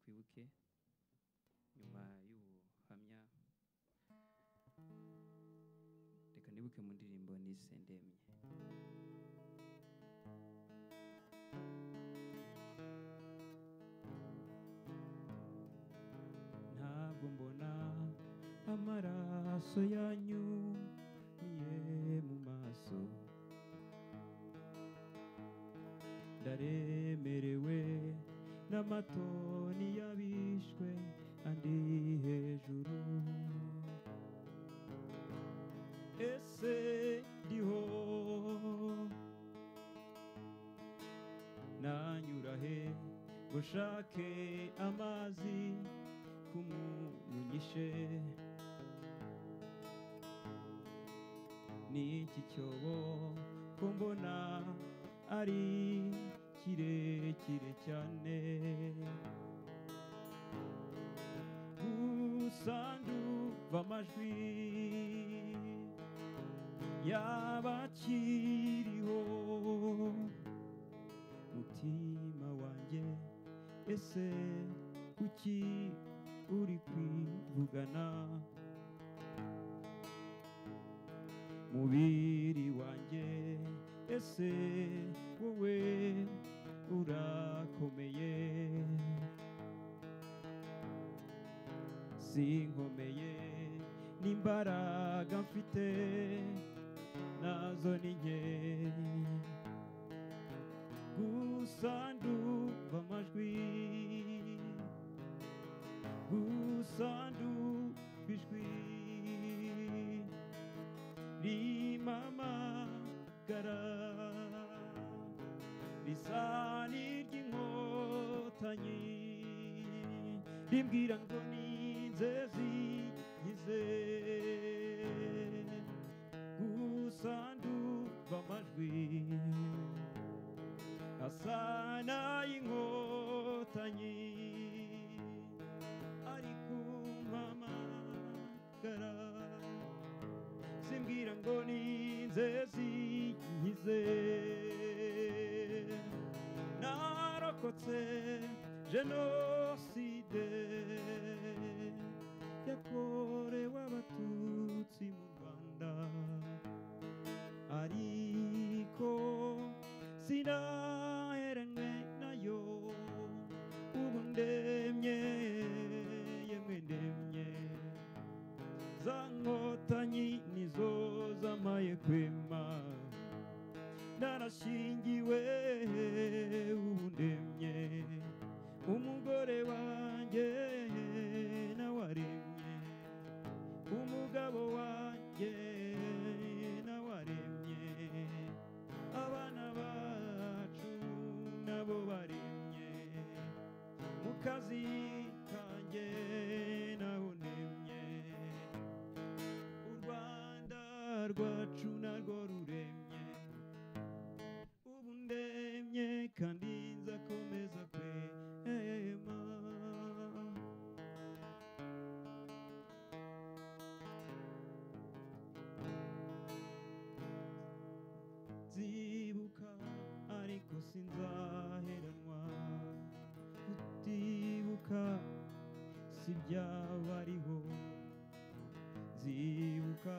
buke nyuma y'ubuhamya reka nibuke mu ndirimbo nise ndemye ntabwo mbona amaraso yanyu ye mu maso ndaremerewe n'amatoni y'abishwe andi hejuru ese ndiho nanyura he ngo nshake amazi kumugishe n'iki cyobo ko mbona ari kirekire cyane gusa ndumva amajwi y'abakiriho mutima wanjye ese kuki uri kwivugana mubiri wanjye ese wowe urakomeye sinkomeye n'imbaraga mfite nazo ni nke gusa ndumva amajwi gusa ndumva ijwi rimamagara risa n'iry'inkotanyi rimbwira ngo ni inzezi yize gusa ndumva amajwi asa n'ay'inkotanyi ari kumpamagara simbwira ngo ni inzezi nkize narokotse jenoside yakorewe abatutsi mu rwanda ariko sinaheranwe nayo ubu ndemye yemwe ndemye za nkotanyi nizo zamaye kwema narashingiwe ubu ndemye umugore wanjye nawe aremye umugabo wanjye nawe aremye abana bacu nabo baremye mu kazi kanjye naho ndemye u rwanda rwacu narwo ruremye ubu ndemye kandi nzakomeza kwema nzibuka ariko sinzaheranwa kutibuka si byabariho nzibuka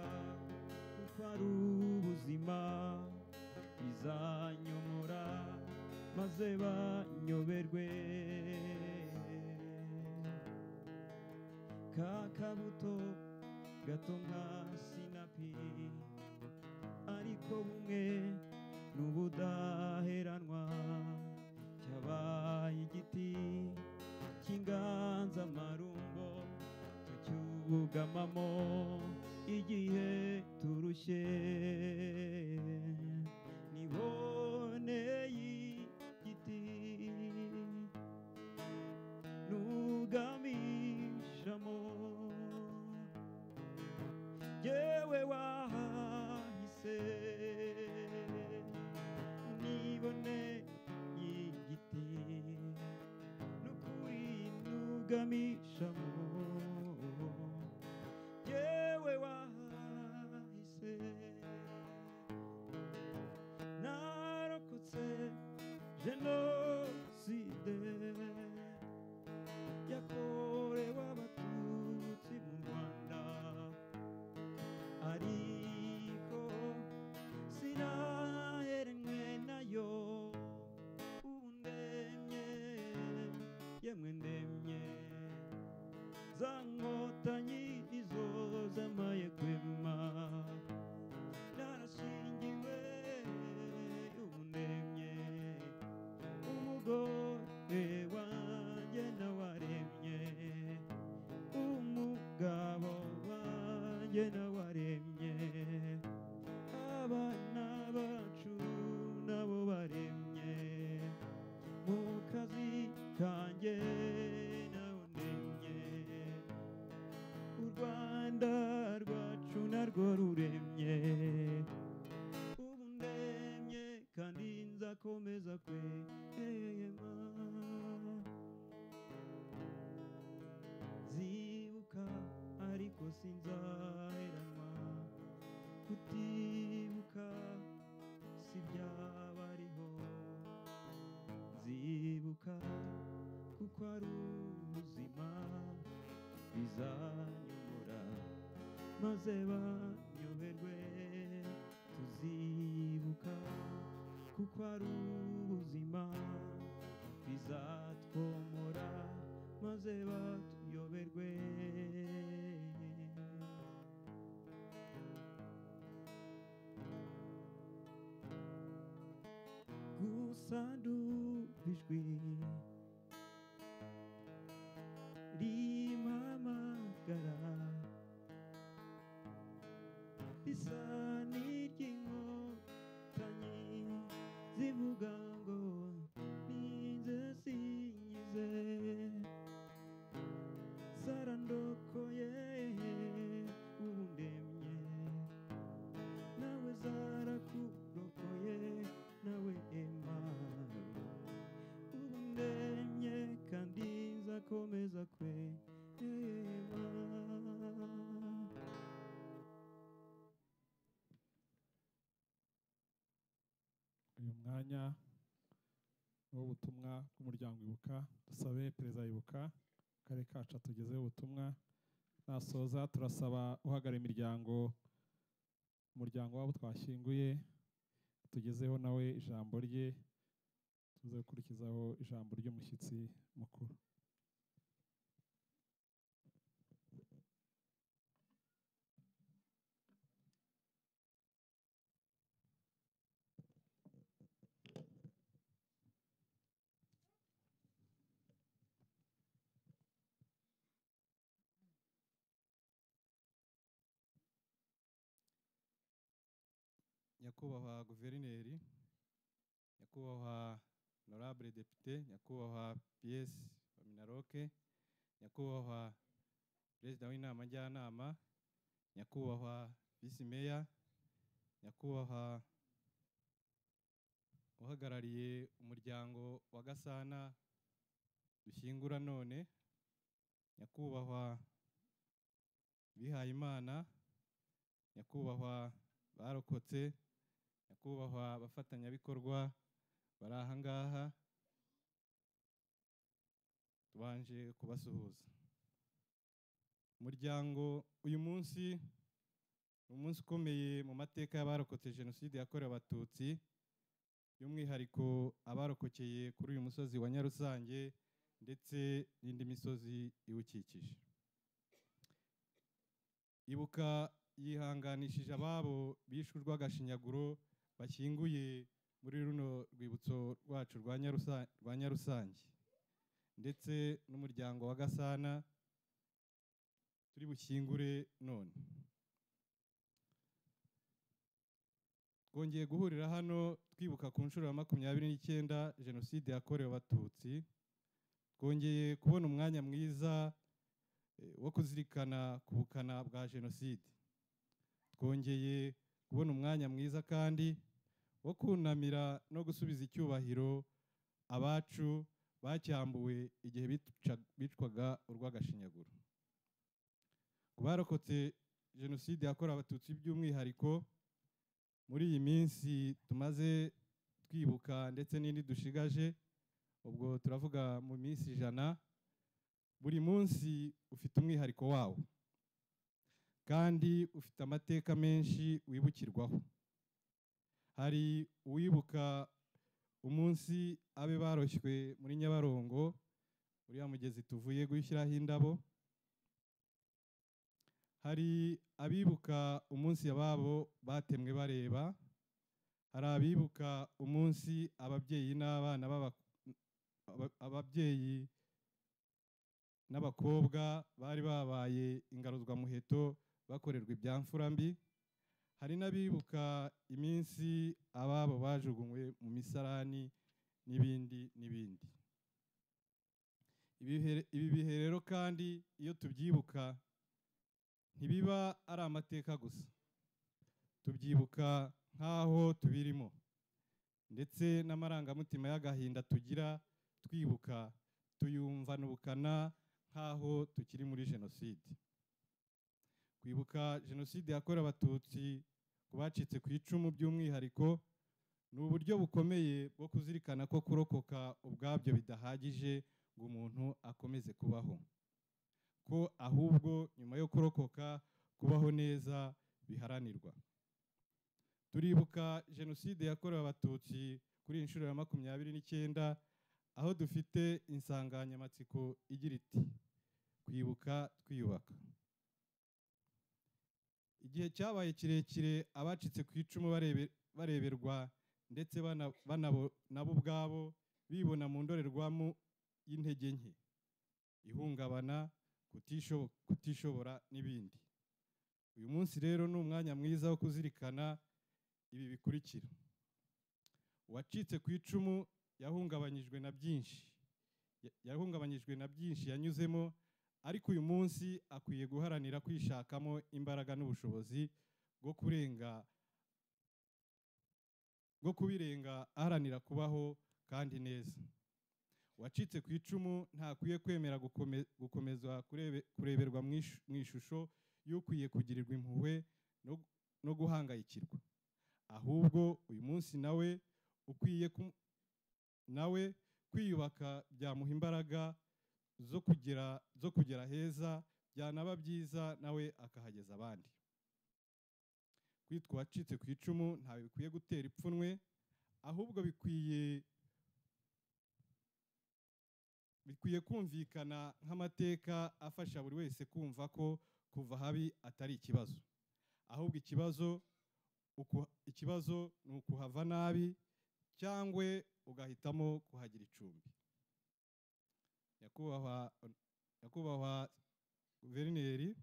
kuko ari ubuzima bizanyomora maze banyoberwe ka kabuto gato nka sinapi ariko bumwe n'ubudaheranwa cyabaye igiti cy'inganzamarumbo tucyugamamo igihe turushye nibone y'igiti nugamishamo yewe wahise nibone y'igiti n'ukuri nugamishamo yewe wahise narokotse jenoside ya yemwe ndemye za nkotanyi nizo zamaye kwema narashingiwe ubu ndemye umugore wanjye nawaremye umugabo wanjye nawaremye abana bacu nabo baremye mu kazi kanjye naho ndemye u rwanda rwacu narwo ruremye ubu ndemye kandi nzakomeza kwema zibuka ariko sinzaherama kutibuka si byabariho zibuka kuko ari ubuzima bizanyobora maze banyoberwe tuzibuka kuko ari ubuzima bizatwomora maze batuyoberwe gusa ndumva ijwi rimpamagara risa n'iry'inkotanyi zivuga ngo ninze sinkize zarandokoye ubu ndemye nawe zarakurokoye nawe ema ubu ndemye kandi nzakomeza kwema uyu mwanya w'ubutumwa bw'umuryango ibuka dusabe perezida ibuka mu karere kacu tugezeho ubutumwa nasoza turasaba uhagarariye imiryango umuryango wabo twashyinguye tugezeho nawe ijambo rye tuze gukurikizaho ijambo ry'umushyitsi mukuru nyakubahwa guverineri nyakubahwa honorable depite nyakubahwa ps minaroke nyakubahwa perezida w'inama njyanama nyakubahwa visi meya nyakubahwa uhagarariye umuryango wa gasana dushyingura none nyakubahwa bihayimana nyakubahwa barokotse nyakubahwa abafatanyabikorwa bari aha ngaha tubanje kubasuhuza umuryango uyu munsi ni umunsi ukomeye mu mateka y'abarokotse jenoside yakorewe abatutsi by'umwihariko abarokokeye kuri uyu musozi wa nyarusange ndetse n'indi misozi iwukikije ibuka yihanganishije ababo bishwe urw'agashinyaguro bashyinguye muri runo rwibutso rwacu rwa Nyarusa- rwa nyarusange ndetse n'umuryango wa gasana turi bushyingure none twongeye guhurira hano twibuka ku nshuro ya makumyabiri n'icyenda jenoside yakorewe abatutsi twongeye kubona umwanya mwiza eh, wo kuzirikana ku bukana bwa jenoside twongeye kubona umwanya mwiza kandi wo kunamira no gusubiza icyubahiro abacu bacyambuwe igihe bica- bicwaga urw'agashinyaguro ku barokotse jenoside yakorewe abatutsi by'umwihariko muri iyi minsi tumaze twibuka ndetse n'indi dushigaje ubwo turavuga mu minsi ijana buri munsi ufite umwihariko wawo kandi ufite amateka menshi wibukirwaho hari uwibuka umunsi abe baroshywe muri nyabarongo uriya mugezi tuvuye gushyiraho indabo hari abibuka umunsi ababo batemwe bareba hari abibuka umunsi ababyeyi n'abana b'aba- aba- ababyeyi n'abakobwa bari babaye ingaruzwamuheto bakorerwa ibyamfura mbi hari n'abibuka iminsi ababo bajugunywe mu misarani n'ibindi n'ibindi Ibi bihe- ibi bihe rero kandi iyo tubyibuka ntibiba ari amateka gusa tubyibuka nk'aho tubirimo ndetse n'amarangamutima y'agahinda tugira twibuka tuyumvana ubukana nk'aho tukiri muri jenoside kwibuka jenoside yakorewe abatutsi ku bacitse ku icumu by'umwihariko ni uburyo bukomeye bwo kuzirikana ko kurokoka ubwabyo bidahagije ngo umuntu akomeze kubaho ko ahubwo nyuma yo kurokoka kubaho neza biharanirwa turibuka jenoside yakorewe abatutsi kuri iyi nshuro ya makumyabiri n'icyenda aho dufite insanganyamatsiko igira iti kwibuka twiyubaka igihe cyabaye kirekire abacitse ku icumu barebe- bareberwa ndetse bana- banabo- nabo ubwabo bibona mu ndorerwamo y'intege nke ihungabana kutisho- kutishobora n'ibindi uyu munsi rero ni umwanya mwiza wo kuzirikana ibi bikurikira uwacitse ku icumu yahungabanyijwe na byinshi Ya- yahungabanyijwe na byinshi yanyuzemo ariko uyu munsi akwiye guharanira kwishakamo imbaraga n'ubushobozi bwo kurenga bwo kubirenga aharanira kubaho kandi neza uwacitse ku icumu ntakwiye kwemera gukome- gukomeza kurebe- kureberwa mu ishu- mu ishusho y'ukwiye kugirirwa impuhwe no, no guhangayikirwa ahubwo uyu munsi nawe ukwiye ku- nawe kwiyubaka byamuha imbaraga zo kugera zo kugera heza byanaba byiza nawe akahageza abandi kwitwa uwacitse ku icumu ntawe bikwiye gutera ipfunwe ahubwo bikwiye bikwiye kumvikana nk'amateka afasha buri wese kumva ko kuva habi atari ikibazo ahubwo ikibazo uku- ikibazo ni ukuhava nabi cyangwa ugahitamo kuhagira icumbi nyakubahwa nyakubahwa guverineri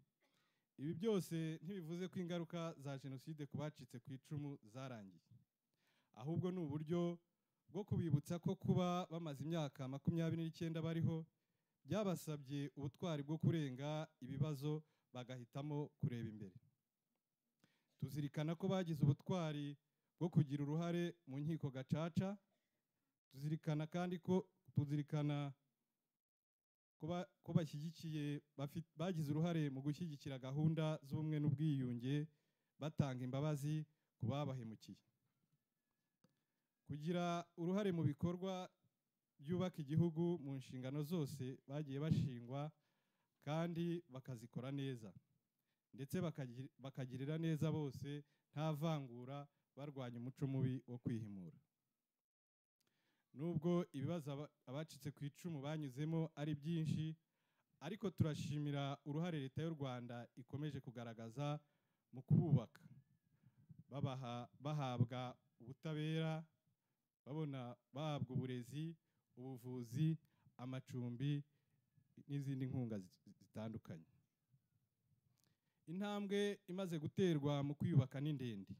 ibi byose ntibivuze ko ingaruka za jenoside ku bacitse ku icumu zarangiye ahubwo ni uburyo bwo kubibutsa ko kuba bamaze imyaka makumyabiri n'icyenda bariho byabasabye ubutwari bwo kurenga ibibazo bagahitamo kureba imbere tuzirikana ko bagize ubutwari bwo kugira uruhare mu nkiko gacaca tuzirikana kandi ko tuzirikana ko ba- ko bashyigikiye bafi- bagize uruhare mu gushyigikira gahunda z'ubumwe n'ubwiyunge batanga imbabazi ku babahemukiye kugira uruhare mu bikorwa byubaka igihugu mu nshingano zose bagiye bashingwa kandi bakazikora neza ndetse bakagi- bakagirira neza bose nta vangura barwanya umuco mubi wo kwihimura nubwo ibibazo aba- abacitse ku icumu banyuzemo ari byinshi ariko turashimira uruhare leta y'u rwanda ikomeje kugaragaza mu kububaka babaha bahabwa ubutabera babona bahabwa uburezi ubuvuzi amacumbi n'izindi nkunga zi- zitandukanye intambwe imaze guterwa mu kwiyubaka ni ndende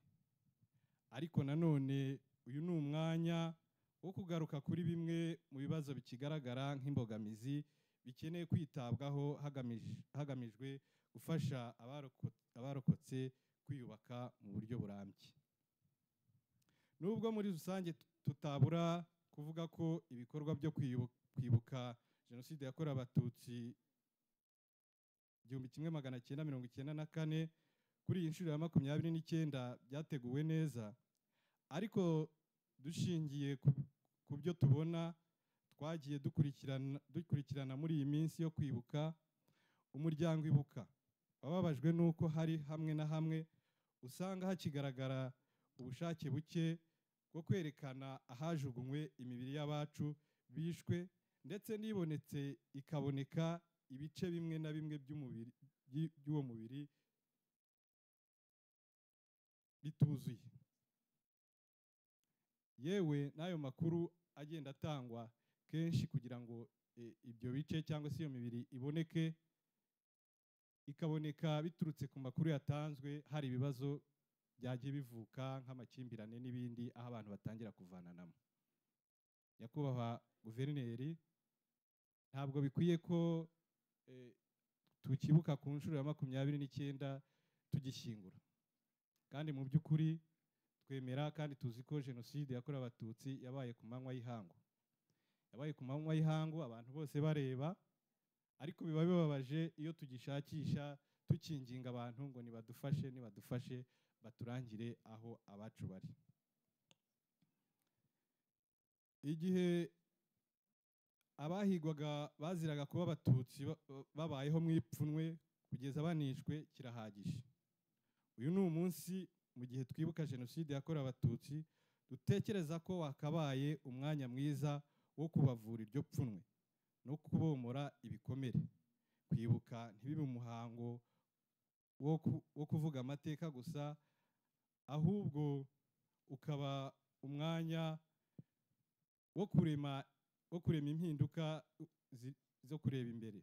ariko nanone uyu ni umwanya wo kugaruka kuri bimwe mu bibazo bikigaragara nk'imbogamizi bikeneye kwitabwaho hagamij- hagamijwe gufasha abaroko- abarokotse kwiyubaka mu buryo burambye nubwo muri rusange tut- tutabura kuvuga ko ibikorwa byo kwiyu- kwibuka jenoside yakorewe abatutsi igihumbi kimwe magana cyenda mirongo icyenda na kane kuri iyi nshuro ya makumyabiri n'icyenda byateguwe neza ariko dushingiye ku- ku byo tubona twagiye dukurikirana dukurikirana muri iyi minsi yo kwibuka umuryango ibuka wababajwe n'uko hari hamwe na hamwe usanga hakigaragara ubushake buke bwo kwerekana ahajugunywe imibiri y'abacu bishwe ndetse n'ibonetse ikaboneka ibice bimwe na bimwe by'umubiri by- by'uwo mubiri bituzuye yewe n'ayo makuru agenda atangwa kenshi kugira ngo eh, ibyo bice cyangwa se iyo mibiri iboneke ikaboneka biturutse ku makuru yatanzwe hari ibibazo byagiye bivuka nk'amakimbirane n'ibindi aho abantu batangira kuvananamo nyakubahwa guverineri ntabwo bikwiye ko eh, tukibuka ku nshuro ya makumyabiri n'icyenda tugishyingura kandi mu by'ukuri twemera kandi tuzi ko jenoside yakorewe abatutsi yabaye ku manywa y'ihangu yabaye ku manywa y'ihangu abantu bose bareba ariko biba bibabaje iyo tugishakisha tukinginga abantu ngo nibadufashe nibadufashe baturangire aho abacu bari igihe abahigwaga baziraga kuba abatutsi ba- ba- babayeho mu ipfunwe kugeza banishwe kirahagije uyu ni umunsi mu gihe twibuka jenoside yakorewe abatutsi dutekereza ko wakabaye umwanya mwiza wo kubavura iryo pfunwe no kubomora ibikomere kwibuka ntibibe umuhango wo ku- wo kuvuga amateka gusa ahubwo ukaba umwanya wo kurema wo kurema impinduka zi- zo kureba imbere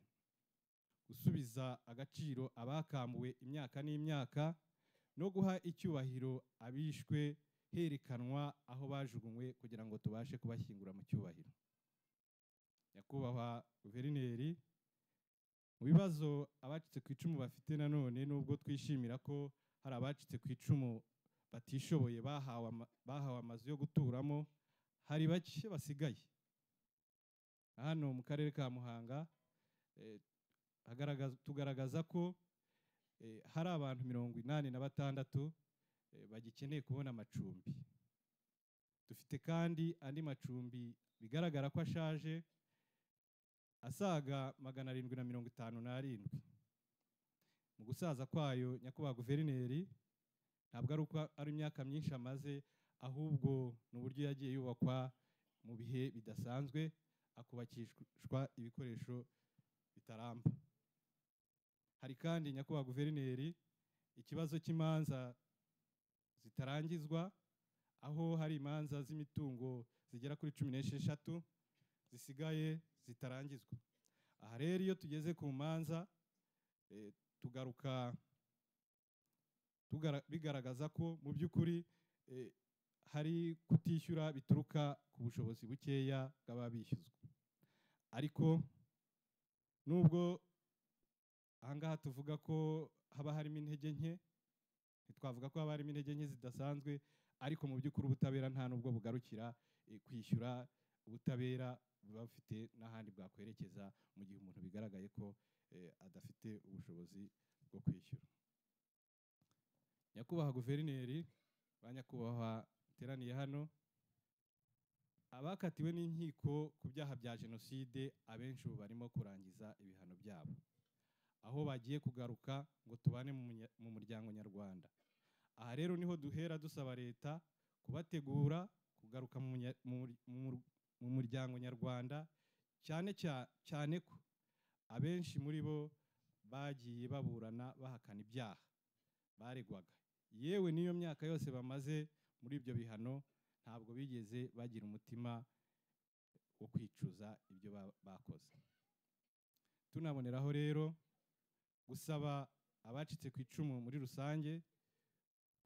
gusubiza agaciro abakambuwe imyaka n'imyaka no guha icyubahiro abishwe herekanwa aho bajugunywe kugira ngo tubashe kubashyingura mu cyubahiro nyakubahwa guverineri mu bibazo abacitse ku icumu bafite nanone nubwo twishimira ko hari abacitse ku icumu batishoboye bahawe ama- bahawe amazu yo guturamo hari bake basigaye hano mu karere ka muhanga eh, hagaragaza- tugaragaza ko eh, hari abantu mirongo inani na batandatu eh, bagikeneye kubona amacumbi dufite kandi andi macumbi bigaragara ko ashaje asaga magana arindwi na mirongo itanu n'arindwi mu gusaza kwayo nyakubahwa guverineri ntabwo ari uko ari imyaka myinshi amaze ahubwo ni uburyo yagiye yubakwa mu bihe bidasanzwe akubakishwa ibikoresho bitaramba hari kandi nyakubahwa guverineri ikibazo cy'imanza zitarangizwa aho hari imanza z'imitungo zigera kuri cumi n'esheshatu zisigaye zitarangizwa aha rero iyo tugeze ku manza eh, tugaruka tugara- bigaragaza ko mu by'ukuri eh, hari kutishyura bituruka ku bushobozi bukeya bw'ababishyuzwa ariko nubwo ahangaha tuvuga ko haba harimo intege nke ntitwavuga ko haba harimo intege nke zidasanzwe ariko mu by'ukuri ubutabera nta nubwo bugarukira eh, kwishyura ubutabera buba bufite n'ahandi bwakwerekeza mu gihe umuntu bigaragaye ko eh, adafite ubushobozi bwo kwishyura nyakubahwa guverineri ba nyakubahwa bateraniye hano abakatiwe n'inkiko ku byaha bya jenoside abenshi ubu barimo kurangiza ibihano byabo aho bagiye kugaruka ngo tubane mu munya- mu muryango nyarwanda aha rero niho duhera dusaba leta kubategura kugaruka mu munya- mu mur- mu mur- mu muryango nyarwanda cyane cya- cyane ko abenshi muri bo bagiye baburana bahakana ibyaha baregwaga yewe n'iyo myaka yose bamaze muri ibyo bihano ntabwo bigeze bagira umutima wo kwicuza ibyo ba- bakoze tunaboneraho rero gusaba abacitse ku icumu muri rusange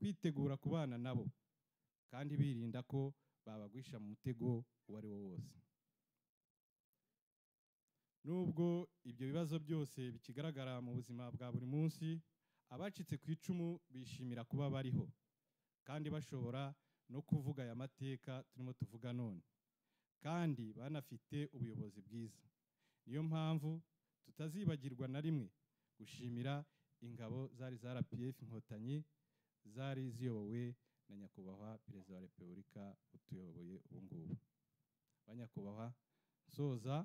kwitegura kubana nabo kandi birinda ko babagwisha mu mutego uwo ari wo wose nubwo ibyo bibazo byose bikigaragara mu buzima bwa buri munsi abacitse ku icumu bishimira kuba bariho kandi bashobora no kuvuga aya mateka turimo tuvuga none kandi banafite ubuyobozi bwiza niyo mpamvu tutazibagirwa na rimwe gushimira ingabo zari za rpf inkotanyi zari ziyobowe na nyakubahwa perezida wa repubulika utuyoboye ubu ngubu ba nyakubahwa nsoza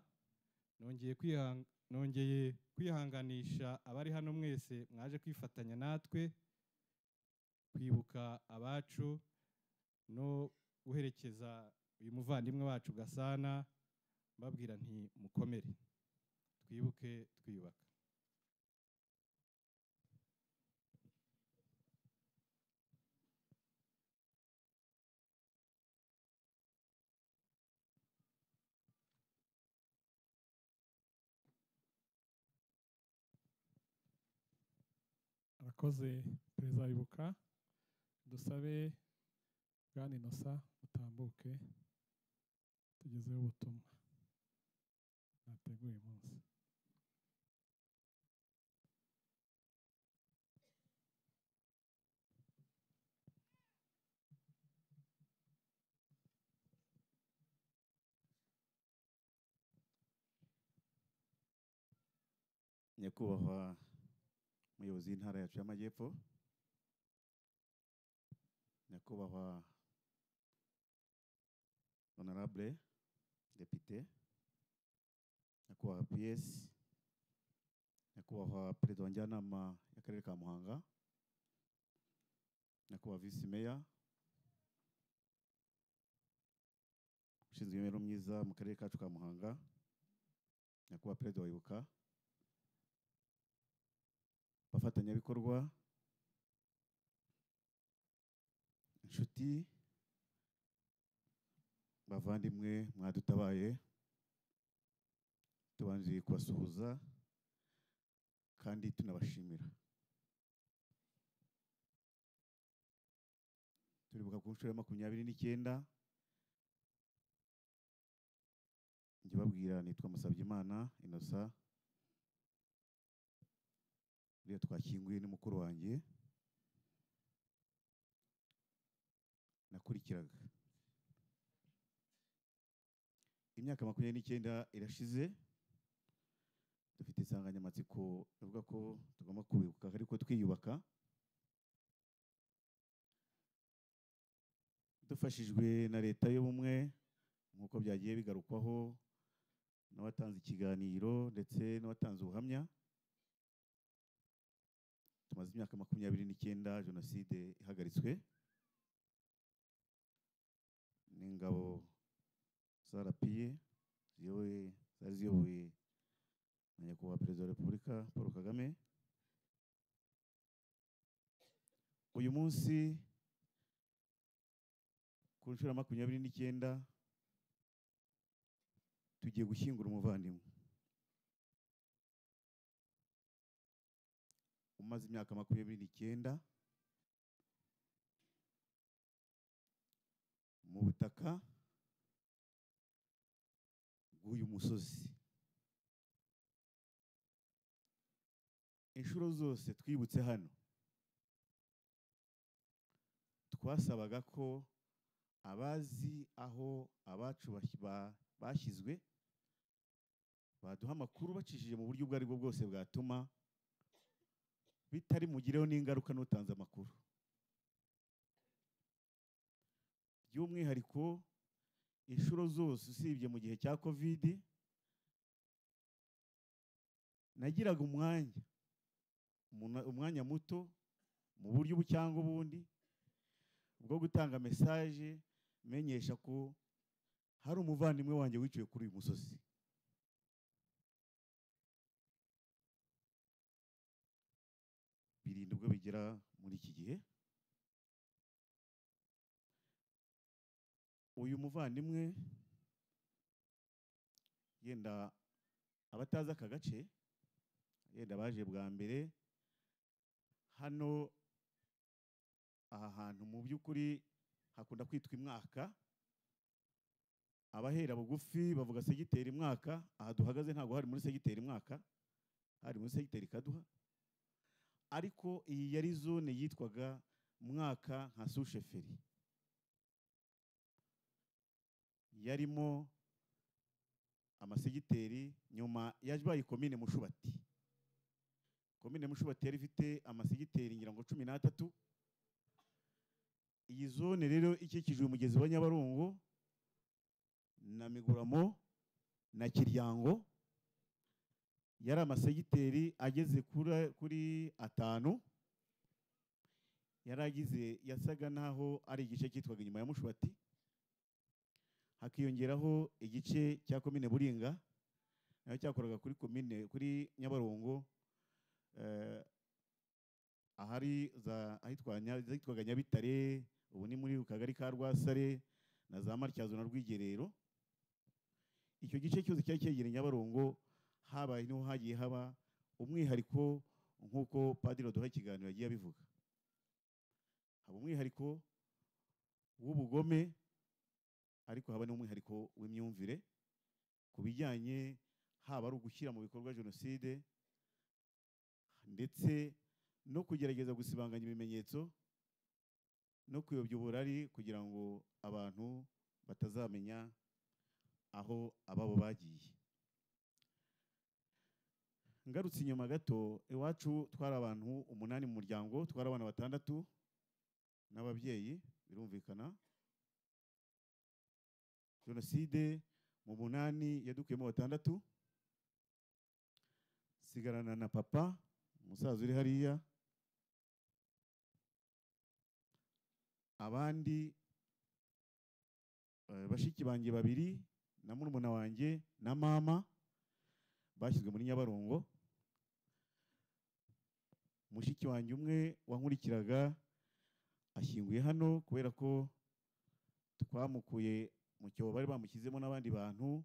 nongeye kwihang- nongeye kwihanganisha abari hano mwese mwaje kwifatanya natwe kwibuka abacu no guherekeza uyu muvandimwe wacu gasana mbabwira nti mukomere twibuke twiyubaka arakoze perezida wibuka dusabe bwana inosa mutambuke tugezeho ubutumwa mwateguye umunsi nyakubahwa umuyobozi w'intara yacu y'amajyepfo nyakubahwa honorable depite nyakubahwa ps nyakubahwa perezida wa njyanama y'akarere ka muhanga nyakubahwa visi meya ushinzwe imibereho myiza mu karere kacu ka muhanga nyakubahwa perezida wa ibuka abafatanyabikorwa inshuti bavandimwe mwadutabaye tubanje kubasuhuza kandi tunabashimira turibuka ku nshuro ya makumyabiri n'icyenda njye babwira nitwa Musabyimana Innocent uriya twakinguye ni mukuru wanjye nakurikiraga imyaka makumyabiri n'icyenda irashize dufite insanganyamatsiko ivuga ko tugomba kubibuka ariko twiyubaka dufashijwe na leta y'ubumwe nk'uko byagiye bigarukwaho n'abatanze ikiganiro ndetse n'abatanze ubuhamya tumaze imyaka makumyabiri n'icyenda jenoside ihagaritswe n'ingabo za rapiye ziyoboye zari ziyobowe na nyakubahwa perezida wa repubulika paul kagame uyu munsi ku nshuro ya makumyabiri n'icyenda tugiye gushyingura umuvandimwe umaze imyaka makumyabiri n'icyenda mu butaka bw'uyu musozi inshuro zose twibutse hano twasabaga ko abazi aho abacu bashyizwe baduha amakuru bacishije mu buryo ubwo aribwo bwose bwatuma bitari mugireho n'ingaruka n'utanze amakuru by'umwihariko inshuro zose usibye mu gihe cya kovidi nagiraga umwanya umwanya muto mu buryo ubu cyangwa ubundi bwo gutanga mesaje menyesha ko hari umuvandimwe wanjye wiciwe kuri uyu musozi birindwi ubwo bigera muri iki gihe uyu muvandimwe yenda abatazi aka gace yenda baje bwa mbere hano aha hantu mu by'ukuri hakunda kwitwa imwaka abahera bugufi bavuga segiteri imwaka aha duhagaze ntabwo hari muri segiteri imwaka hari muri segiteri kaduha ariko iyi yari zone yitwaga mwaka nka susheferi yarimo amasegiteri nyuma yaje baye komine mushubati komine mushubati yari ifite amasegiteri ngira ngo cumi n'atatu iyi zone rero ikikijwe umugezi wa nyabarongo na miguramo na kiryango yari amasegiteri ageze kuri atanu yari agize yasaga n'aho ari igice cyitwaga inyuma ya mushubati hakiyongeraho igice cya komine buringa nayo cyakoraga kuri komine kuri nyabarongo eh, ahari za ahitwa Nya- zitwaga nyabitare ubu ni muri ku kagari ka rwasare na za matyazo na rwigerero icyo gice cyose cyari cyegereye nyabarongo habaye niho hagiye haba umwihariko nk'uko padiri duha ikiganiro yagiye abivuga haba umwihariko w'ubugome ariko haba n'umwihariko w'imyumvire ku bijyanye haba ari ugushyira mu bikorwa jenoside ndetse no kugerageza gusibanganya ibimenyetso no kuyobya uburari kugira ngo abantu batazamenya aho ababo bagiye ngarutse inyuma gato iwacu twari abantu umunani mu muryango twari abana batandatu n'ababyeyi birumvikana jenoside mu munani yadukuyemo batandatu sigarana na papa umusaza uri hariya abandi eh, bashiki banjye babiri na murumuna wanjye na mama bashyizwe muri nyabarongo mushiki wanjye umwe wankurikiraga ashyinguye hano kubera ko twamukuye mu cyobo bari bamushyizemo n'abandi bantu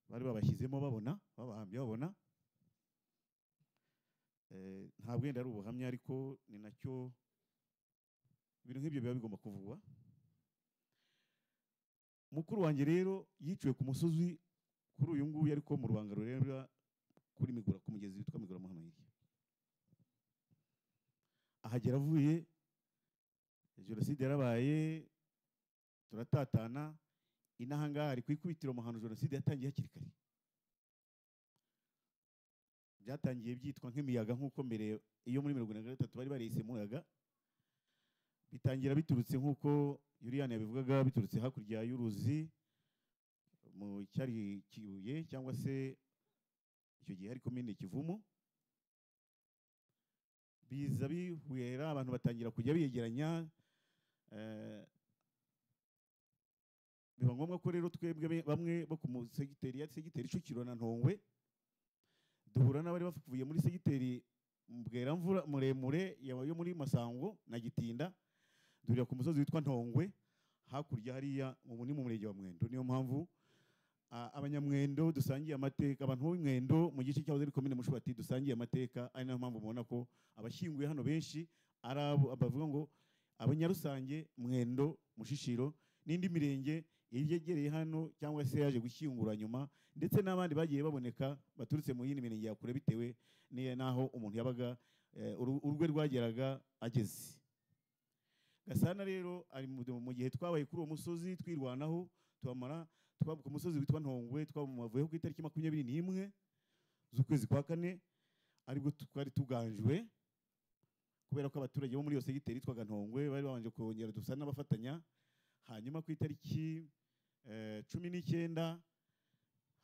bari babashyizemo babona babahambye babona Eh, ntabwo wenda ari ubuhamya ariko ni nacyo ibintu nk'ibyo biba bigomba kuvugwa mukuru wanjye rero yiciwe ku musozi kuri uyu nguyu ariko mu rubango rureba kuri migura ku mugezi witwa migura muhamayiri ahagera avuye jenoside yarabaye turatatana inaha ngaha ari ku ikubitiro mu hantu jenoside yatangiye hakiri kare byatangiye byitwa nk'imiyaga nk'uko mbere iyo muri mirongo irindwi na gatatu bari bariyise muyaga bitangira biturutse nk'uko yuriyani yabivugaga biturutse hakurya y'uruzi mu cyari kibuye cyangwa se icyo gihe hari komine kivumu biza bihwera abantu batangira kujya begeranya eh, biba ngombwa ko rero twebwe be- bamwe bo ku musegiteri ya segiteri Kicukiro na Ntongwe duhura n'abari bavuye muri segiteri Bweramvura muremure ya- yo muri Masango na Gitinda duhurira ku musozi witwa Ntongwe hakurya hariya ubu ni mu murenge wa Mwendo niyo mpamvu a- abanyamwendo dusangiye amateka abantu bo Mwendo mu gice cyahoze ari komine Mushubati dusangiye amateka ari nayo mpamvu mubona ko abashyinguye hano benshi ari abo bavuga ngo abanyarusange Mwendo Mushishiro n'indi mirenge yegereye hano cyangwa se yaje gushyingura nyuma ndetse n'abandi bagiye baboneka baturutse mu yindi mirenge ya kure bitewe n'iya- n'aho umuntu yabaga eh, uru- urwe rwageraga ageze gasana rero ari mu mu gihe twabaye kuri uwo musozi twirwanaho tubamara twaba ku musozi witwa ntongwe twamuvuyeho ku itariki makumyabiri n'imwe z'ukwezi kwa kane aribwo twari tuganjwe kubera ko abaturage bo muri iyo segiteri yitwaga ntongwe bari babanje kongera dusa n'abafatanya hanyuma ku itariki eh, cumi n'icyenda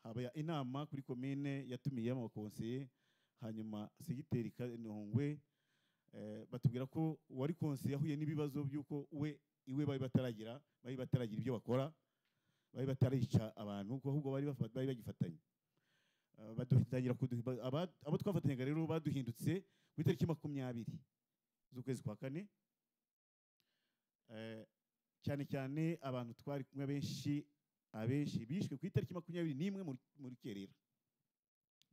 haba inama kuri komine yatumiyemo abakonseye hanyuma segiteri kanongwe eh, batubwira ko uwari konseye yahuye n'ibibazo by'uko we iwe bari bataragira bari bataragira ibyo bakora bari batarica abantu kuko ahubwo bari bafa- bari bagifatanye Eh, badutangira kuduhi- ba- aba- abo twafatanyaga rero baduhindutse ku itariki makumyabiri z'ukwezi kwa kane Eh, cyane cyane abantu twari kumwe benshi abenshi bishwe ku itariki makumyabiri n'imwe mu mu rukerera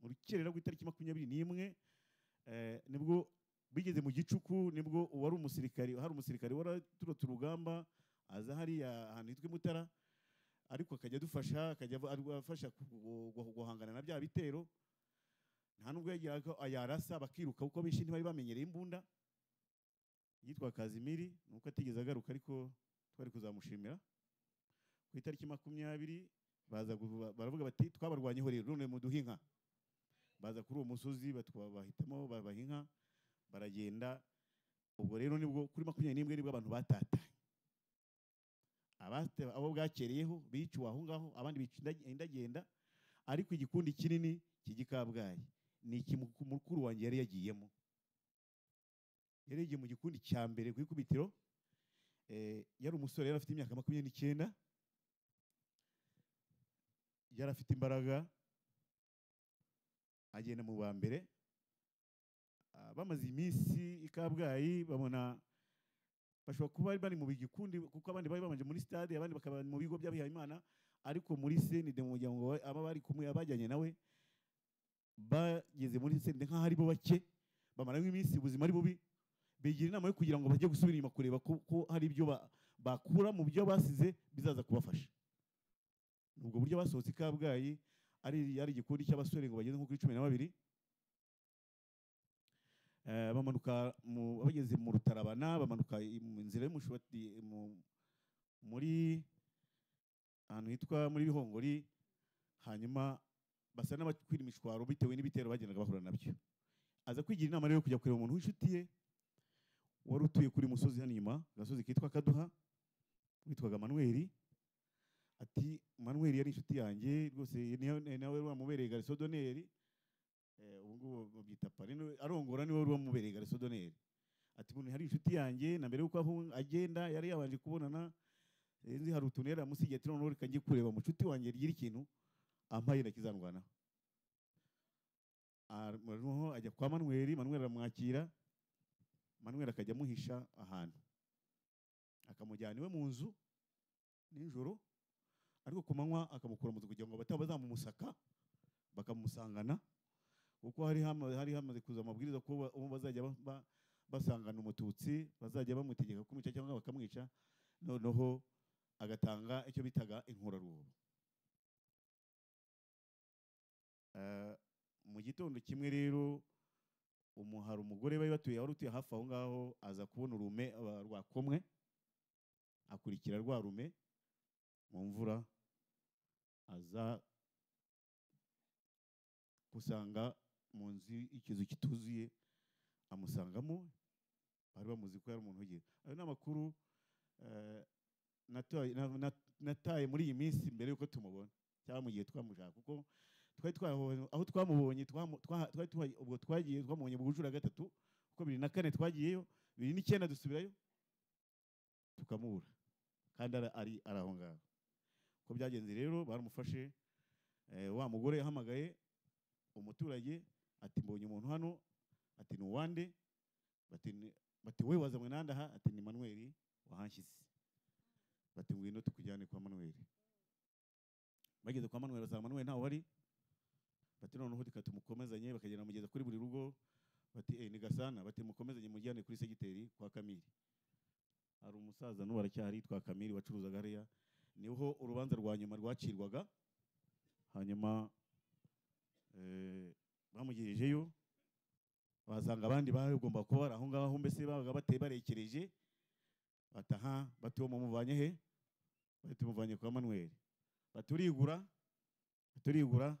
mu rukerera ku itariki makumyabiri n'imwe eh, nibwo bigeze mu gicuku nibwo uwari umusirikari hari umusirikari waraturutse urugamba aza hariya ahantu hitwa i Mutara ariko akajya adufasha akajya ava- adu- afasha ku- gu- gu- guhangana na bya bitero nta nubwo yageraga yarasa bakiruka kuko benshi ntibari bamenyereye imbunda yitwa Kazimiri nuko atigeze agaruka ariko twari kuzamushimira ku itariki makumyabiri baza guhu- baravuga bati twabarwanyeho rero none muduhe inka baza kuri uwo musozi batwa- bahitamo babaha inka baragenda ubwo rero nibwo kuri makumyabiri n'imwe nibwo abantu batatanye Abate- abo bwakereyeho biciwe aho ngaho abandi bica inda- indagenda ariko igikundi kinini cy'igikabwayi ni iki mukuru wanjye yari yagiyemo yari yagiye mu gikundi cya mbere ku ikubitiro Eh, yari umusore yari afite imyaka makumyabiri n'icyenda yari afite imbaraga agenda mu ba mbere Ah, bamaze iminsi i kabgayi babona bashobora kuba bari bari mu bigikundi kuko abandi bari babanje muri stade abandi bakaba mu bigo by'abihaye imana ariko muri senide mu muryango wa- aba bari kumwe abajyanye nawe bageze muri senide nk'aho ari bo bake bamaramo iminsi ubuzima ari bubi bigira inama yo kugira ngo bajye gusubira inyuma kureba ko ko hari ibyo ba- bakura mu byo basize bizaza kubafasha ubwo buryo basohotse i kabgayi ari ari igikundi cy'abasore ngo bageze nko kuri cumi na babiri Eh, bamanuka mu- bageze mu rutarabana bamanuka i- mu nzira y'umushubati mu- muri ahantu hitwa muri bihongori hanyuma basa n'abakwira imishwaro bitewe n'ibitero bagendaga bahura nabyo aza kwigira inama rero yo kujya kureba umuntu w'inshuti ye wari utuye kuri musozi hano inyuma agasozi kitwa kaduha witwaga manweri ati manweri yari inshuti yanjye rwose niyo- nawe wamubereye garisodoneri Eh, ubu ngubu babyita pari niwe- arongora niwe wari wamubereye garisodoneri ati umuntu hari inshuti yanjye na mbere y'uko ahu- agenda yari yabanje kubonana eh, nzi hari utuntu yari yamusigiye ati noneho reka njye kureba mucuti wanjye ryiri ikintu ampaye ndakizanrwanaho Ah, noneho ajya kwa manweri manweri aramwakira manweri akajya amuhisha ahantu akamujyana iwe mu nzu nijoro ariko ku manywa akamukura mu nzu kugira ngo bataba bazamumusaka bakamusangana kuko hari hama- hari hamaze kuza amabwiriza ko ba- uwo bazajya ba- ba- basangana umututsi bazajya bamutegeka kumwica cyangwa bakamwica noneho agatanga icyo bitaga inkoraruhu Eh, mu gitondo kimwe rero umu- hari umugore bari batuye wari utuye hafi aho ngaho aza kubona urume aba- rwakomwe akurikira rwa rume mu mvura aza gusanga mu nzu ikizu kituzuye amusangamo bari bamuzi ko yari umuntu ugira ayo ni amakuru eh, natoye- na- na- nataye muri iyi minsi mbere y'uko tumubona cyangwa mu gihe twamushaka kuko twari twahobonye aho twamubonye twamu- twaha- twari tuha- ubwo twagiye twamubonye mu bujura gatatu kuko bibiri na kane twagiyeyo bibiri n'icyenda dusubirayo tukamubura kandi ara- ari ari aho ngaho uko byagenze rero baramufashe eh, wa mugore yahamagaye umuturage ati mbonye umuntu hano ati ni uwande bati "Ni- bati we wazanywe nande aha ati ni manweri wahanshyize bati ngwino tukujyane kwa manweri bageze kwa manweri basanga manweri ntawe wari bati noneho reka tumukomezanye bakagenda bamugeza kuri buri rugo bati eh ni gasana bati mukomezanye mujyane kuri segiteri kwa kamiri hari umusaza n'ubu aracyahari yitwa kamiri wacuruzaga hariya niho urubanza rwa nyuma rwacirwaga hanyuma eh, bamugejejeyo basanga abandi bagomba kuba bari aho ngaho mbese babaga bateye barekereje bataha bati uwo mumuvanye he bati muvanye kwa manweri bati urigura bati urigura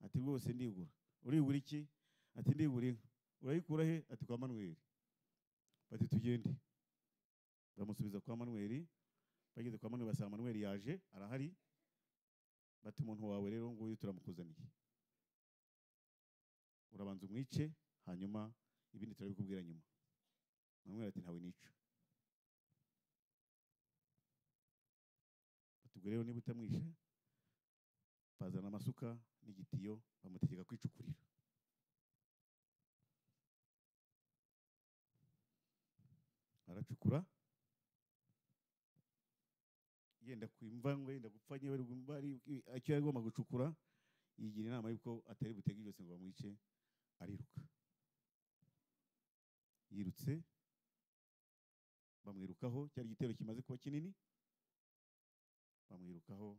ati rwose ndigura urigura iki ati ndigura inka urayikura he ati kwa manweri bati tugende bamusubiza kwa manweri bageze kwa manweri basanga manweri yaje arahari bati umuntu wawe rero nguyu turamukuzaniye urabanza umwice hanyuma ibindi turabikubwira nyuma manweri ati ntawe nica batubwo rero niba utamwishe bazana amasuka n'igitiyo bamutegeka kwicukurira aracukura yenda kwimva ngo yenda gupfa nyine bari gum- bari icyo yari agomba gucukura yigira inama y'uko atari butege ijosi ngo bamwice ariruka yirutse bamwirukaho cyari igitero kimaze kuba kinini bamwirukaho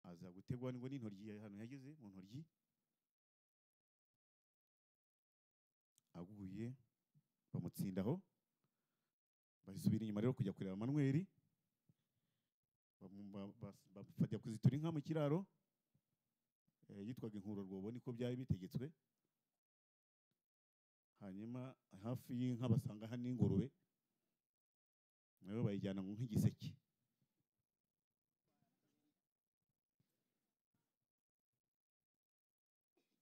aza gutegwa ngo n'intoryi ya- hano yageze mu ntoryi aguye bamutsindaho basubira inyuma rero kujya kureba manweri bamu- ba- bas- ba- bajya kuzitura inka mu kiraro eh, yitwaga inkuro rwobo niko byari bitegetswe hanyuma hafi y'inka basanga hari n'ingurube nayo bayijyana mu nk'igiseke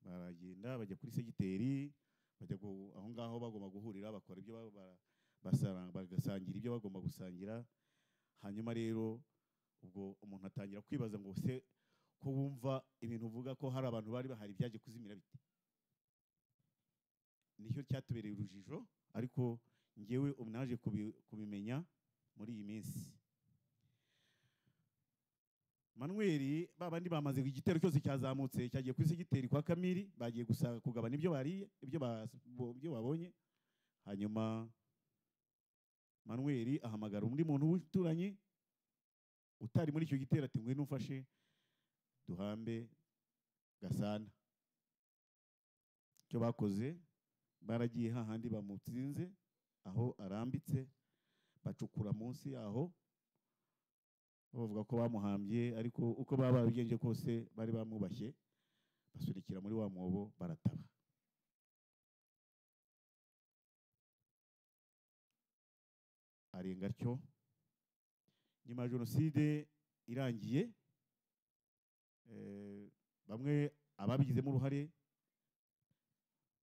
baragenda bajya kuri segiteri bajya gu- aho ngaho bagomba guhurira bakora ibyo ba- ba- basaranga bagasangira ibyo bagomba gusangira hanyuma rero ubwo umuntu atangira kwibaza ngo se ko wumva ibintu uvuga ko hari abantu bari bahari byaje kuzimira bite nicyo cyatubereye urujijo ariko ngewe ubu naje kubi- kubimenya muri iyi minsi manweri babandi bamaze igitero cyose cyazamutse cyagiye ku giteri kwa kamiri bagiye gusa kugabana ibyo bariye ibyo ba- bo- ibyo babonye hanyuma manweri ahamagara undi muntu w'umuturanyi utari muri icyo gitero ati ngwino umfashe duhambe gasana icyo bakoze baragiye hahandi bamutsinze aho arambitse bacukura munsi yaho bavuga ko bamuhambye ariko uko baba babigenje kose bari bamwubashye basunikira muri wa mwobo barataba arenga atyo nyuma ya jenoside irangiye eh, bamwe ababigizemo uruhare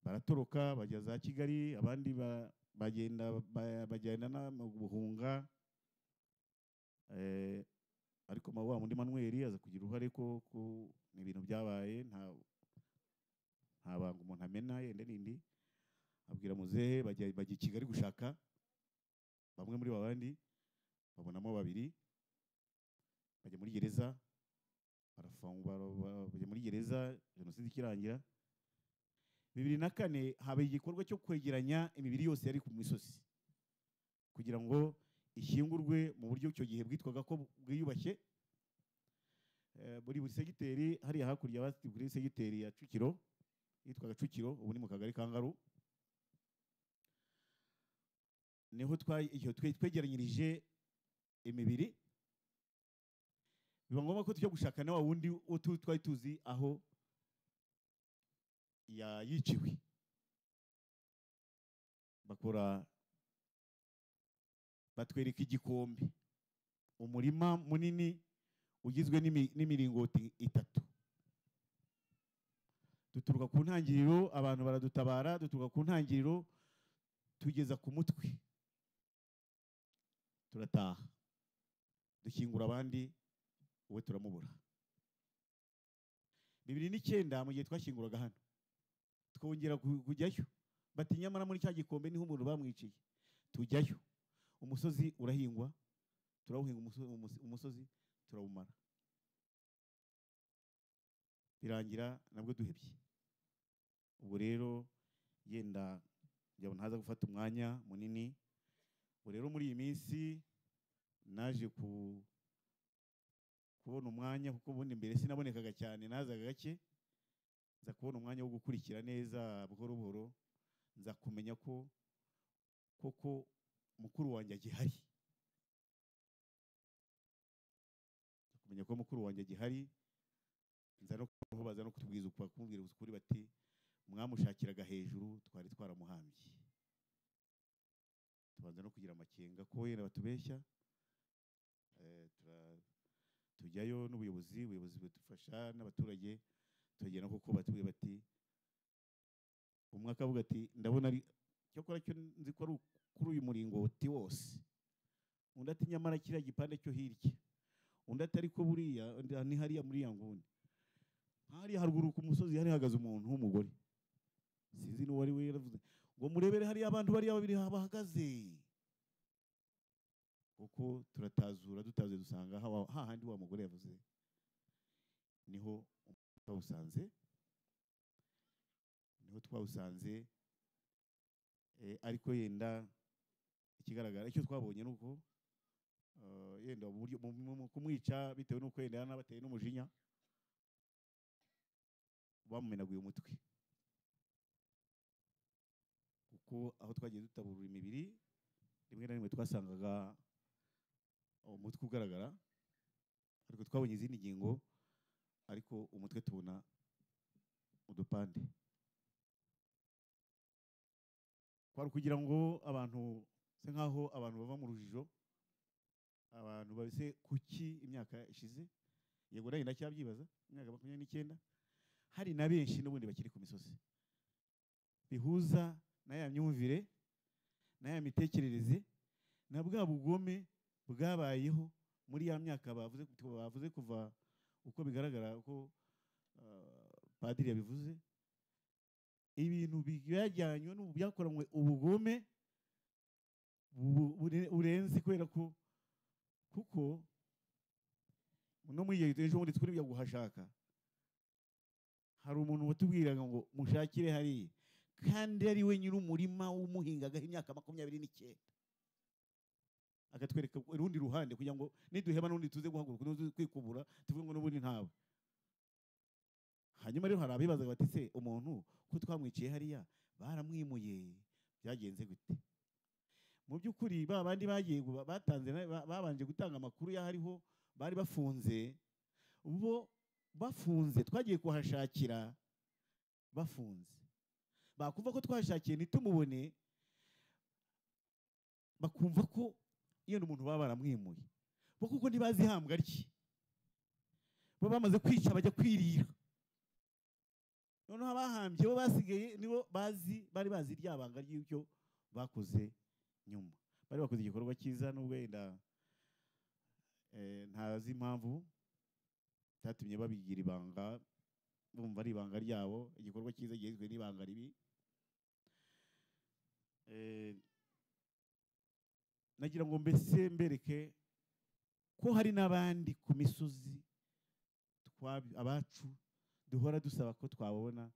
baratoroka bajya za kigali abandi ba- bagenda ba- bajyana mu buhunga Eh, ariko ma- wa mundi manweri aza kugira uruhare ko ko ni ibintu byabaye nta nta banga umuntu amena yenda n'indi abwira muzehe bajya bajya i kigali gushaka bamwe muri babandi babonamo babiri bajya muri gereza barafungwa bara- bara- bajya muri gereza jenoside ikirangira bibiri na kane habaye igikorwa cyo kwegeranya imibiri yose yari ku misozi kugira ngo ishyingurwe mu buryo icyo gihe bwitwaga ko bwiyubashye Eh, muri buri segiteri hariya hakurya bati kuri segiteri ya Cukiro yitwaga Cukiro ubu ni mu kagari ka Ngaru niho twa- iyo twe- twegeranyirije imibiri biba ngombwa ko tujya gushaka na wa wundi wo tu- twari tuzi aho ya- yiciwe bakora batwereka igikombe umurima munini ugizwe n'imi- n'imiringoti itatu duturuka ku ntangiriro abantu baradutabara duturuka ku ntangiriro tugeza ku mutwe turataha dushyingura abandi uwe turamubura bibiri n'icyenda mu gihe twashyinguraga hano twongera ku- kujyayo bati nyamara muri cya gikombe niho umuntu bamwiciye tujyayo umusozi urahingwa turawuhinga umuso- umusi- umusozi turawumara birangira nabwo duhebye ubwo rero yenda njya ntaza gufata umwanya munini ubu rero muri iyi minsi naje ku kubona umwanya kuko ubundi mbere sinabonekaga cyane nazaga gake nza kubona umwanya wo gukurikira neza buhoro buhoro nza kumenya ko koko mukuru wanjye agihari kumenya ko mukuru wanjye agihari nza no kubaho baza no kutubwiza uku- bakubwira ukuri bati mwamushakiraga hejuru twari twaramuhambye tubanza no kugira amakenga ko wenda batubeshya Eh, tura- tujyayo n'ubuyobozi ubuyobozi budufasha n'abaturage turagenda kuko batubwira bati umwe akavuga ati ndabona ari cyakora cyo nzi ko ari uku- kuri uyu muringoti wose undi ati nyamara kiriya gipande cyo hirya undi ati ariko buriya undi- ni hariya muri ya nguni hariya haruguru ku musozi hari hahagaze umuntu w'umugore sinzi n'uwo ari we yaravuze ngo murebere hariya abantu bariya babiri bahagaze kuko turatazura dutaze dusanga hawa- hahandi wa mugore yavuze niho twawusanze niho twawusanze Eh, ariko yenda ikigaragara icyo twabonye ni uko eh, yenda mu buryo mu- mu- mu kumwica bitewe n'uko yenda yanabateye n'umujinya bamumenaguye umutwe kuko aho twagiye dutaburura imibiri rimwe na rimwe twasangaga umutwe ugaragara ariko twabonye izindi ngingo ariko umutwe tubona udupande kwari ukugira ngo abantu se nk'aho abantu bava mu rujijo abantu babise kuki imyaka ishize yego nanjye ndacyabyibaza imyaka makumyabiri n'icyenda hari na benshi n'ubundi bakiri ku misozi bihuza na ya myumvire n'aya mitekerereze na bwa bugome bwabayeho muri ya myaka bavuze bavuze kuva uko bigaragara ko ah, padiri yabivuze ibintu byajyanywe n'ubu byakoranywe ubugome bu- bure- burenze kubera ko kuko no muri iyo ejo bundi twari guhashaka hari umuntu watubwiraga ngo mushakire hariya kandi ari we nyiri umurima w'umuhingagaho imyaka makumyabiri n'icyenda akatwereka urundi ruhande kugira ngo niduheba n'undi tuze guhaguruka tuze kwikubura tuvuge ngo n'ubundi ntawe hanyuma rero hari abibazaga bati se umuntu ko twamwiciye hariya baramwimuye byagenze gute mu by'ukuri ba bandi bagiye gu- batanze na- ba- babanje gutanga amakuru y'ahariho bari bafunze bo bafunze twagiye kuhashakira bafunze bakumva ko twashakiye ntitumubone bakumva ko iyo ni umuntu baba baramwimuye bo kuko ntibazi ihambwa rye bo bamaze kwica bajya kwirira noneho abahambye bo basigaye nibo bazi bari bazi ryabanga ry'ibyo bakoze nyuma bari bakoze igikorwa cyiza n'ubwo wenda eh, ntazi impamvu cyatumye babigira ibanga bumva ari ibanga ryabo igikorwa cyiza gihezwe n'ibanga ribi Eh, nagira ngo mbese mbereke ko hari n'abandi ku misozi twabi- abacu duhora dusaba ko twabona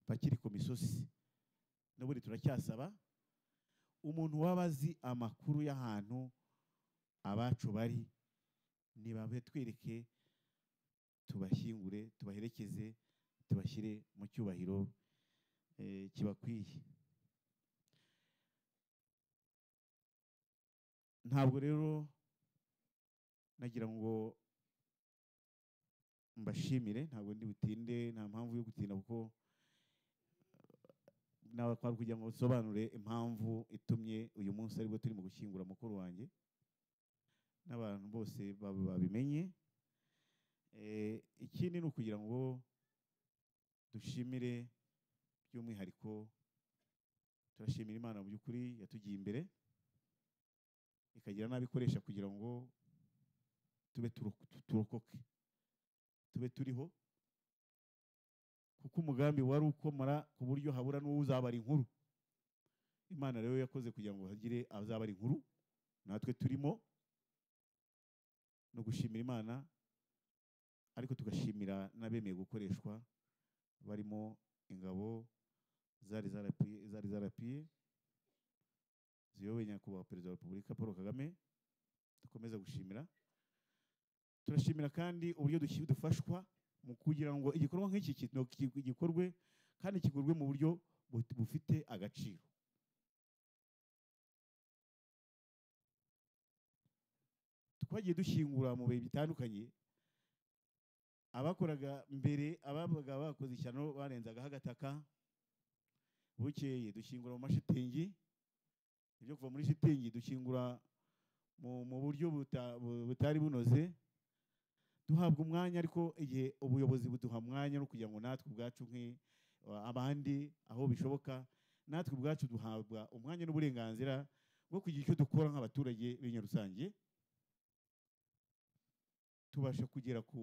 bakiri ku misozi n'ubundi turacyasaba umuntu waba azi amakuru y'ahantu abacu bari nibabe twereke tubashyingure tubaherekeze tubashyire mu cyubahiro eh, kibakwiye ntabwo rero nagira ngo mbashimire ntabwo ndi butinde nta mpamvu yo gutinda kuko eh, nawe kwari kugira ngo usobanure impamvu itumye uyu munsi aribwo turi mu gushyingura mukuru wanjye n'abantu bose bab- babimenye Eh, ikindi ni ukugira ngo dushimire by'umwihariko turashimira imana mu by'ukuri yatugiye imbere ikagira n'abo ikoresha kugira ngo tube turo- tu- turokoke tube turiho kuko umugambi wari ukomora ku buryo habura n'uwo uzabara inkuru imana rero yakoze kugira ngo hagire azabara inkuru natwe turimo no gushimira imana ariko tugashimira n'abemeye gukoreshwa barimo ingabo zari zarapiye zari zarapiye ziyobowe nyakubahwa perezida wa repubulika paul kagame dukomeza gushimira turashimira kandi uburyo dushi- dufashwa mu kugira ngo igikorwa nk'iki kino- ki- gikorwe kandi kigurwe mu buryo bu- bufite agaciro twagiye dushyingura mu bihe bitandukanye abakoraga mbere ababaga bakoze ishyano barenzagaho agataka bukeye dushyingura mu mashitingi ibyo kuva muri shitingi dushyingura mu, mu buryo buta- bu- butari bunoze duhabwa umwanya ariko igihe ubuyobozi buduha umwanya no kugira ngo natwe ubwacu nk'i- abandi aho bishoboka natwe ubwacu duhabwa umwanya n'uburenganzira bwo kugira icyo dukora nk'abaturage b'inyarusange tubasha kugera ku,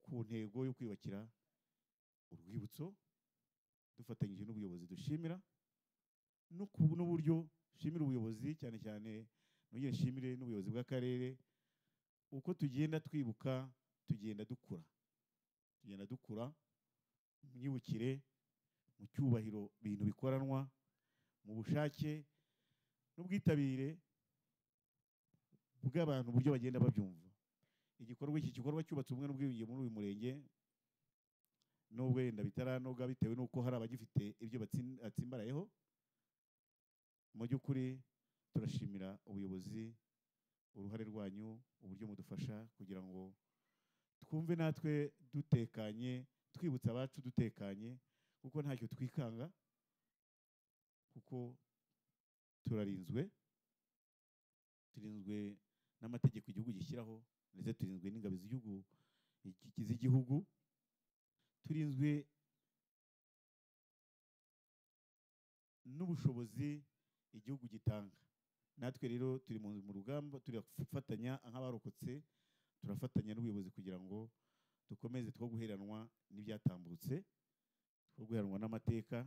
ku ntego yo kwiyubakira urwibutso dufatanyije n'ubuyobozi dushimira no ku- n'uburyo dushimira ubuyobozi cyane cyane nongere nshimire n'ubuyobozi bw'akarere uko tugenda twibuka tugenda dukura tugenda dukura mu myibukire mu cyubahiro ibintu bikoranwa mu bushake n'ubwitabire bw'abantu uburyo bagenda babyumva igikorwa iki gikorwa cyubatse ubumwe n'ubwiyunge muri uyu murenge n'ubwo wenda bitaranoga bitewe n'uko hari abagifite ibyo batsin- batsimbarayeho mu by'ukuri turashimira ubuyobozi uruhare rwanyu uburyo mudufasha kugira ngo twumve natwe dutekanye twibutsa abacu dutekanye kuko ntacyo twikanga kuko turarinzwe turinzwe n'amategeko igihugu gishyiraho ndetse turinzwe n'ingabo z'igihugu iki- z'igihugu turinzwe n'ubushobozi igihugu gitanga natwe rero turi mu mu rugamba turafatanya nk'abarokotse turafatanya n'ubuyobozi kugira ngo dukomeze two guheranwa n'ibyatambutse two guheranwa n'amateka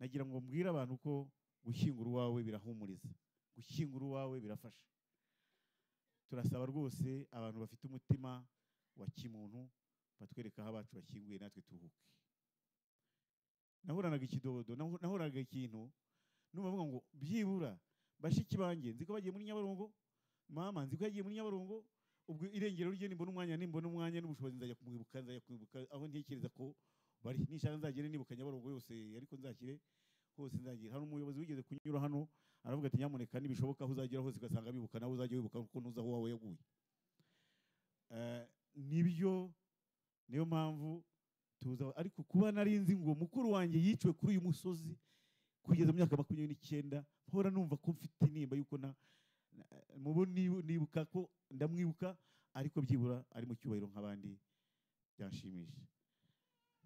nagira ngo mbwire abantu ko gushyingura uwawe birahumuriza gushyingura uwawe birafasha turasaba rwose abantu bafite umutima wa kimuntu batwereka aho abacu bashyinguye natwe turuhuke nahoranaga ikidodo naho- nahoraga ikintu numva avuga ngo byibura bashiki banjye nzi ko bagiye muri nyabarongo mama nzi ko yagiye muri nyabarongo ubwo irengero rye nimbona umwanya nimbona umwanya n'ubushobozi nzajya kumwibuka nzajya kumwibuka aho ntekereza ko bari nishaka nzagere nibuka nyabarongo yose ariko nzakire hose nzagera hari umuyobozi wigeze kunyura hano aravuga ati nyamuneka nibishoboka aho uzagera hose ugasanga bibuka nawe uzajya wibuka kuko ntuzi aho wawe yaguye Eh, nibyo niyo mpamvu tuza ariko kuba narinzi ngo mukuru wanjye yiciwe kuri uyu musozi kugeza mu myaka makumyabiri n'icyenda mpora numva ko mfite intimba y'uko na na- mubo nibu- nibuka ko ndamwibuka ariko byibura ari mu cyubahiro nk'abandi byanshimisha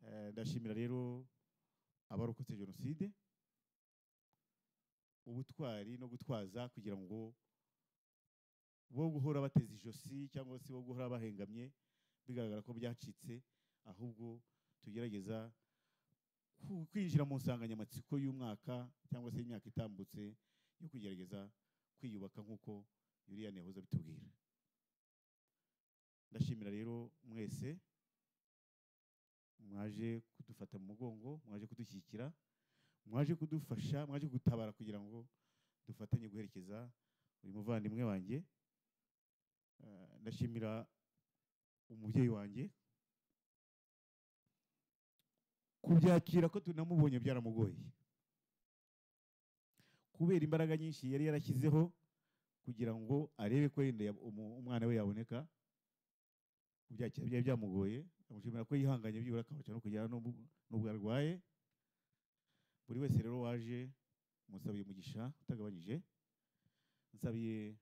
Eh, ndashimira rero abarokotse jenoside ubutwari no gutwaza kugira ngo bo guhora bateze ijosi cyangwa se bo guhora bahengamye bigaragara ko byacitse ahubwo tugerageza ku- kwinjira mu nsanganyamatsiko y'umwaka cyangwa se y'imyaka itambutse yo kugerageza kwiyubaka nk'uko yuriya ntiyahoze abitubwira ndashimira rero mwese mwaje kudufata mu mugongo mwaje kudushyigikira mwaje kudufasha mwaje gutabara kugira ngo dufatanye guherekeza uyu muvandimwe wanjye Eh, ndashimira umubyeyi wanjye kubyakira ko tunamubonye byaramugoye kubera imbaraga nyinshi yari yarashyizeho kugira ngo arebe ko yenda yab- umu- umwana we yaboneka kubyakira byari byamugoye amushimira ko yihanganye byibura akabasha no kugera n'ubwo n'ubwo arwaye buri wese rero waje musabiye umugisha utagabanyije nsabiye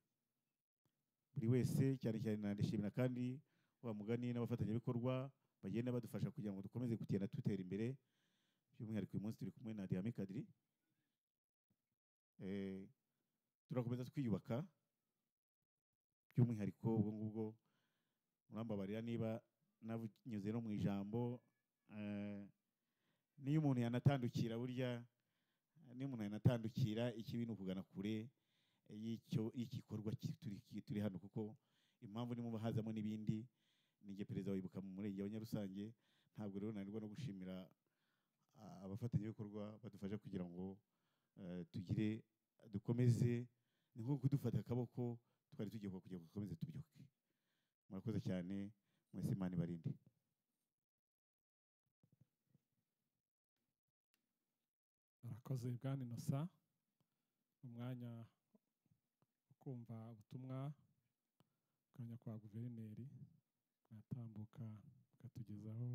buri wese cyane cyane nanishimira kandi wa mugani n'abafatanyabikorwa bagenda badufasha kugira ngo dukomeze kugenda dutera imbere by'umwihariko uyu munsi turi kumwe na Diyame Kadiri Eh, turakomeza twiyubaka by'umwihariko ubwo ngubwo murambabarira niba nanyuze no mu ijambo eh, niyo umuntu yanatandukira burya niyo umuntu yanatandukira ikibi ni ukugana kure y'icyo y'igikorwa ki- turi- turi hano kuko impamvu nimuba hazamo n'ibindi ni igihe perezida wibuka mu murenge wa Nyarusange ntabwo rero nanirwa no gushimira ah, abafatanyabikorwa badufasha kugira ngo eh, tugire dukomeze ni nko kudufata akaboko twari tugiye kugira ngo dukomeze tubyuke murakoze cyane mwese imana ibarinde arakoze bwana inosa umwanya wo kumva ubutumwa akanya kwa guverineri aratambuka akatugezaho